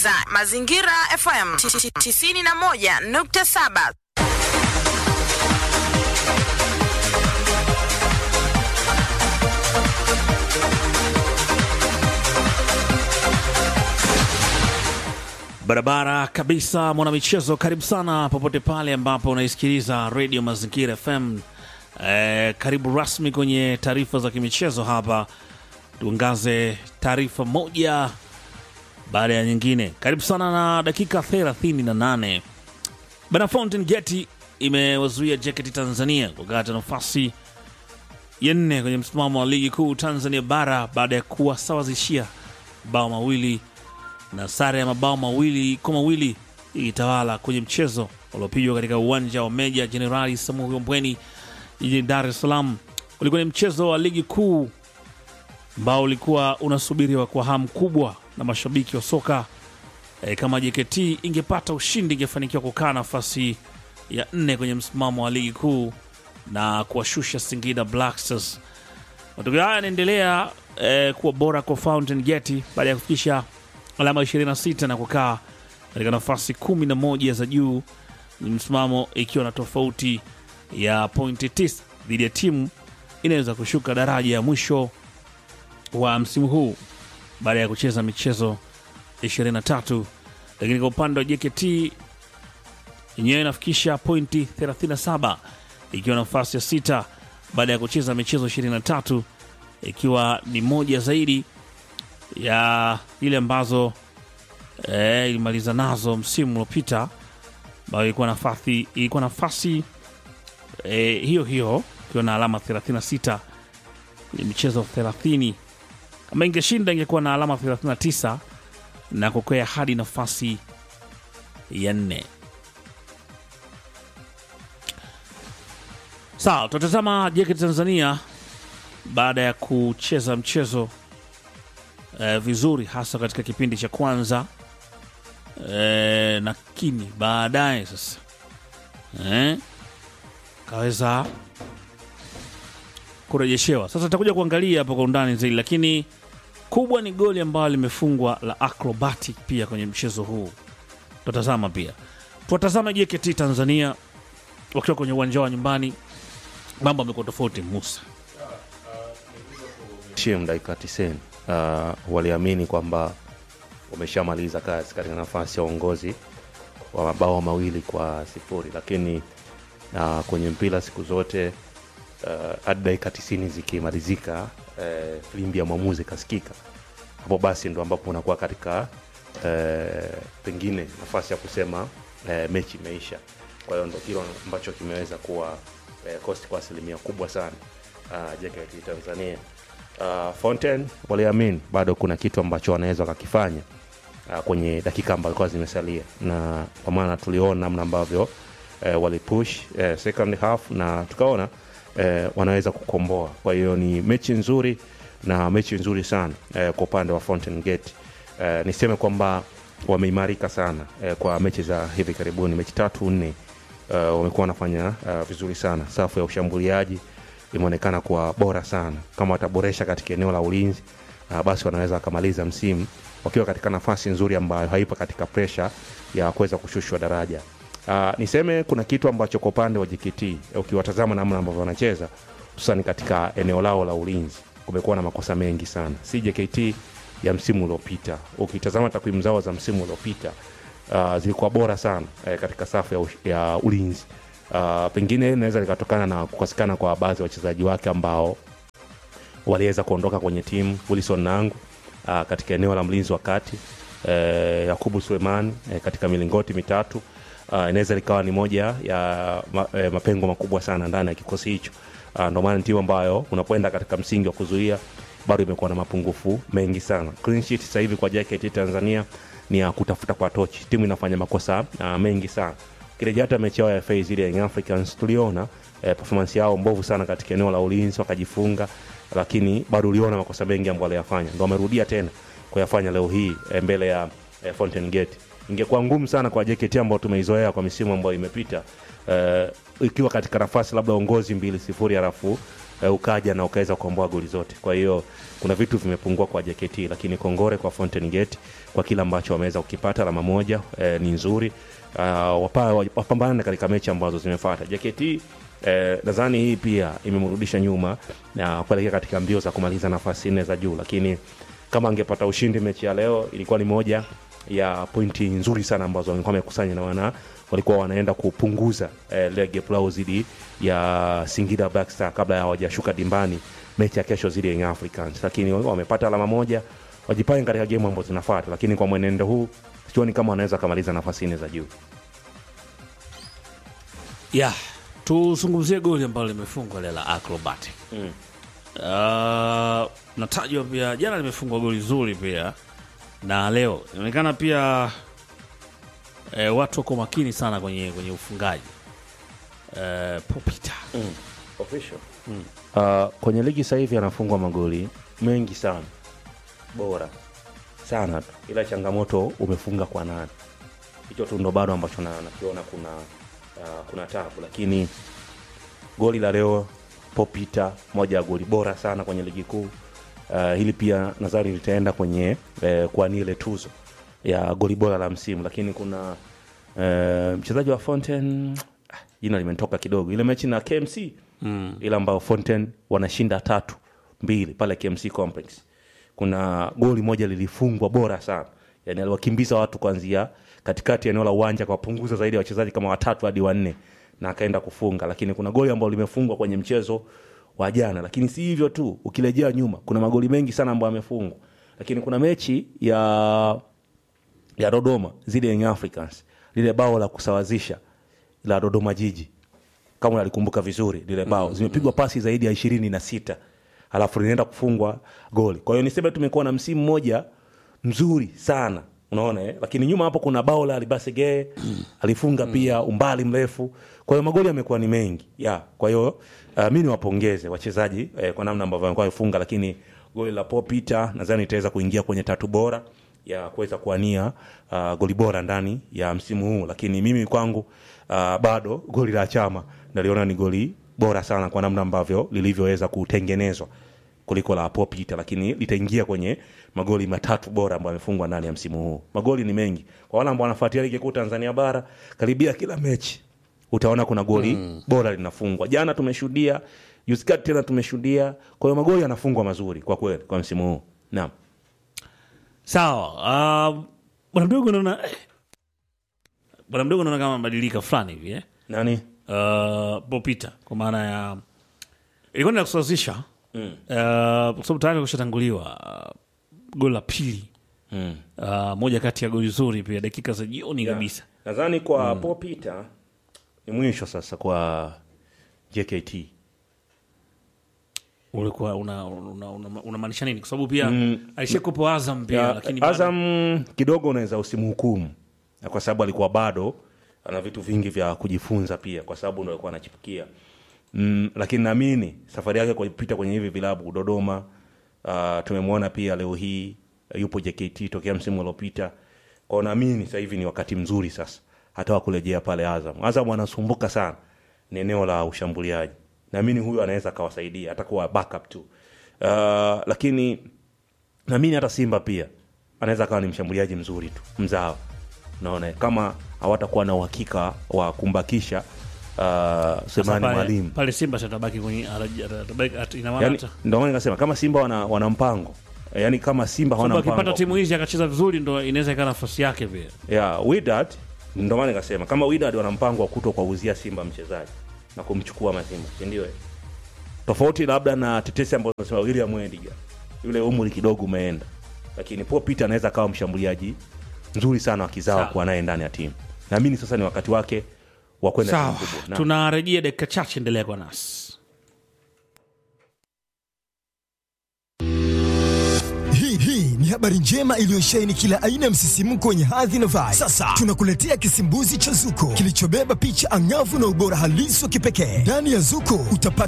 unasikiliza Mazingira FM 91.7. Barabara kabisa, mwanamichezo, karibu sana popote pale ambapo unaisikiliza redio Mazingira FM. Eh, karibu rasmi kwenye taarifa za kimichezo hapa, tuangaze taarifa moja baada ya nyingine. Karibu sana na dakika 38 bana. Fountain Gate imewazuia JKT Tanzania kukata nafasi ya nne kwenye msimamo wa ligi kuu Tanzania bara baada ya kuwasawazishia bao mawili na sare ya mabao mawili kwa mawili ikitawala kwenye mchezo uliopigwa katika uwanja wa Meja Jenerali Samuel Mbweni jijini Dar es Salaam. Ulikuwa ni mchezo wa ligi kuu ambao ulikuwa unasubiriwa kwa hamu kubwa na mashabiki wa soka e, kama JKT ingepata ushindi ingefanikiwa kukaa nafasi ya nne kwenye msimamo wa ligi kuu na kuwashusha Singida Black Stars. Matokeo haya yanaendelea e, kuwa bora kwa Fountain Gate baada ya kufikisha alama 26 na kukaa katika nafasi 11 za juu ni msimamo ikiwa na tofauti ya pointi 9 dhidi ya timu inaweza kushuka daraja ya mwisho wa msimu huu baada ya kucheza michezo 23. Lakini kwa upande wa JKT yenyewe inafikisha pointi 37 ikiwa nafasi ya sita baada ya kucheza michezo 23 ikiwa ni moja zaidi ya ile ambazo eh, ilimaliza nazo msimu uliopita ambayo ilikuwa nafasi ilikuwa nafasi eh, hiyo hiyo ikiwa na alama 36 kwenye michezo 30. Kama ingeshinda ingekuwa na alama 39 na kukwea hadi nafasi ya nne. Sawa, tutatazama JKT Tanzania baada ya kucheza mchezo eh, vizuri hasa katika kipindi cha kwanza eh, lakini baadaye sasa eh, kaweza kurejeshewa. Sasa tutakuja kuangalia hapo kwa undani zaidi, lakini kubwa ni goli ambalo limefungwa la acrobatic pia kwenye mchezo huu. Tutatazama pia, tuwatazama JKT Tanzania wakiwa kwenye uwanja wa nyumbani, mambo amekuwa tofauti. Musa Shim dakika 90 uh, waliamini kwamba wameshamaliza kazi katika nafasi ya uongozi wa mabao mawili kwa sifuri, lakini uh, kwenye mpira siku zote uh, hadi dakika tisini zikimalizika uh, filimbi ya mwamuzi ikasikika, hapo basi ndo ambapo unakuwa katika uh, pengine nafasi ya kusema uh, mechi imeisha. Kwa hiyo ndo kilo ambacho kimeweza kuwa uh, kosti kwa asilimia kubwa sana uh, JKT Tanzania uh, Fontaine waliamini bado kuna kitu ambacho wanaweza wakakifanya uh, kwenye dakika ambazo zilikuwa zimesalia, na kwa maana tuliona namna ambavyo uh, walipush uh, second half na tukaona uh, wanaweza kukomboa. Kwa hiyo ni mechi nzuri na mechi nzuri sana uh, kwa upande wa Fountain Gate. Uh, niseme kwamba wameimarika sana uh, kwa mechi za hivi karibuni, mechi tatu nne uh, wamekuwa wanafanya uh, vizuri sana. Safu ya ushambuliaji imeonekana kuwa bora sana. Kama wataboresha katika eneo la ulinzi uh, basi wanaweza wakamaliza msimu wakiwa katika nafasi nzuri ambayo haipo katika presha ya kuweza kushushwa daraja. Uh, niseme kuna kitu ambacho kwa upande wa JKT ukiwatazama namna ambavyo wanacheza hususani katika eneo lao la ulinzi kumekuwa na makosa mengi sana, si JKT ya msimu uliopita. Ukitazama takwimu zao za msimu uliopita uh, zilikuwa bora sana eh, katika safu ya, ush- ya ulinzi uh, pengine inaweza likatokana na kukosekana kwa baadhi ya wachezaji wake ambao waliweza kuondoka kwenye timu Wilson Nangu uh, katika eneo la mlinzi wa kati eh, Yakubu Suleiman eh, katika milingoti mitatu uh, inaweza likawa ni moja ya ma, eh, mapengo makubwa sana ndani ya kikosi hicho. Uh, ndio maana ni timu ambayo unapoenda katika msingi wa kuzuia bado imekuwa na mapungufu mengi sana. Clean sheet sasa hivi kwa JKT Tanzania ni ya kutafuta kwa tochi. Timu inafanya makosa uh, mengi sana. Kirejea hata mechi yao ya FA zile ya Young Africans tuliona eh, performance yao mbovu sana katika eneo la ulinzi wakajifunga, lakini bado uliona makosa mengi ambayo waliyafanya, ndio wamerudia tena kuyafanya leo hii eh, mbele ya eh, Fountain Gate. Ingekuwa ngumu sana kwa JKT ambao tumeizoea kwa misimu ambayo imepita eh, ikiwa katika nafasi labda uongozi mbili sifuri halafu eh, ukaja na ukaweza kuomboa goli zote kwa hiyo kuna vitu vimepungua kwa JKT lakini kongore kwa Fountain Gate kwa kile ambacho wameweza kukipata alama moja eh, ni nzuri uh, wapa, wapambane katika mechi ambazo zimefuata JKT eh, nadhani hii pia imemrudisha nyuma na kuelekea katika mbio za kumaliza nafasi nne za juu lakini kama angepata ushindi mechi ya leo ilikuwa ni moja ya pointi nzuri sana ambazo walikuwa wamekusanya na wana walikuwa wanaenda kupunguza eh, lege lao zidi ya Singida Black Star kabla ya hawajashuka dimbani mechi ya kesho zidi ya Young Africans, lakini wamepata alama moja, wajipange katika gemu ambazo zinafuata, lakini kwa mwenendo huu sioni kama wanaweza kamaliza nafasi nne za juu. yeah. tuzungumzie goli ambalo limefungwa lile la acrobatic Mm. uh, natajwa pia jana limefungwa goli zuri pia na leo inaonekana pia eh, watu wako makini sana kwenye kwenye ufungaji eh, popita Official. Uh, kwenye ligi sasa hivi anafungwa magoli mengi sana bora sana tu, ila changamoto umefunga kwa nani? Hicho tu ndo bado ambacho na- nakiona kuna uh, kuna tabu, lakini goli la leo Popita, moja ya goli bora sana kwenye ligi kuu. Uh, hili pia nadhani litaenda kwenye eh, kuania ile tuzo ya goli bora la msimu, lakini kuna eh, mchezaji wa Fountain ah, jina limetoka kidogo, ile mechi na KMC mm. ile ambayo Fountain wanashinda tatu mbili pale KMC Complex. Kuna goli moja lilifungwa bora sana, yani aliwakimbiza watu kuanzia katikati ya eneo la uwanja akawapunguza zaidi ya wachezaji kama watatu hadi wanne na akaenda kufunga. Lakini kuna goli ambalo limefungwa kwenye mchezo wa jana, lakini si hivyo tu, ukirejea nyuma kuna magoli mengi sana ambayo amefungwa, lakini kuna mechi ya ya Dodoma zidi ya Young Africans, lile bao la kusawazisha la Dodoma Jiji, kama unalikumbuka vizuri lile bao, zimepigwa pasi zaidi ya ishirini na sita alafu linaenda kufungwa goli. Kwa hiyo niseme tumekuwa na msimu mmoja mzuri sana unaona eh? Lakini nyuma hapo kuna bao la Alibasege alifunga pia umbali mrefu. Kwa hiyo magoli yamekuwa ni mengi ya kwa hiyo uh, mi niwapongeze wachezaji eh, kwa namna ambavyo wamekuwa wamefunga, lakini goli la Popita nadhani itaweza kuingia kwenye tatu bora ya kuweza kuania uh, goli bora ndani ya msimu huu, lakini mimi kwangu uh, bado goli la Chama naliona ni goli bora sana kwa namna ambavyo lilivyoweza kutengenezwa kuliko la Popita, lakini litaingia kwenye magoli matatu bora ambayo amefungwa ndani ya msimu huu. Magoli ni mengi kwa wale ambao wanafuatilia ligi kuu Tanzania bara, karibia kila mechi utaona kuna goli mm. bora linafungwa. Jana tumeshuhudia, juzi kati tena tumeshuhudia. Kwa hiyo magoli yanafungwa mazuri kwa kweli kwa msimu huu. Naam. sawa uh, bwana mdogo naona eh, bwana mdogo naona kama mabadilika fulani hivi eh? Nani? uh, popita kwa maana ya ilikuwa ni la kusawazisha mm. uh, kwa sababu tayari kushatanguliwa uh, goli la pili Mm. uh, moja kati ya goli zuri pia dakika za jioni kabisa Nadhani kwa mm. Popita ni mwisho sasa kwa JKT. ulikuwa unamaanisha una, una, unamaanisha nini kwa sababu pia mm. alishakupo azam pia Ya, lakini bado- Azam kidogo unaweza usimhukumu Na kwa sababu alikuwa bado ana vitu vingi vya kujifunza pia, kwa sababu ndo alikuwa anachipukia mm, lakini naamini safari yake kupita kwenye hivi vilabu Dodoma, uh, tumemwona pia leo hii uh, yupo JKT tokea msimu uliopita kwao. Naamini sasa hivi ni wakati mzuri sasa hata wa kurejea pale Azam. Azam anasumbuka sana ni eneo la ushambuliaji, naamini huyu anaweza akawasaidia hata kuwa backup tu uh, lakini naamini hata Simba pia anaweza akawa ni mshambuliaji mzuri tu mzawa. Naona kama hawatakuwa na uhakika wa kumbakisha uh, Sasa Semani pale- Mwalimu pale Simba atabaki kwenye araji- atabaki- at- ina maana yani, hata- ndio maana nikasema kama Simba wana, wana mpango yani kama Simba hawana sababu akipata mpango timu hizi akacheza vizuri ndo inaweza ikawa nafasi yake pia ya Wydad, ndio maana nikasema kama Wydad wana mpango wa kuto kuwauzia Simba mchezaji na kumchukua Mazimba, si ndio? eh? Tofauti labda na tetesi ambazo zinasema William Wendiga, yule umri kidogo umeenda, lakini Paul Peter anaweza akawa mshambuliaji mzuri sana wa kizawa Sawa. kuwa naye ndani ya timu. Naamini sasa ni wakati wake wa kwenda timu sawa kubwa. Na- tunarejea dakika chache endelea kwa nasi Hii hii ni habari njema iliyosheheni kila aina ya msisimko wenye hadhi na vibe. Sasa tunakuletea kisimbuzi cha Zuko kilichobeba picha angavu na ubora halisi wa kipekee. Ndani ya Zuko utapata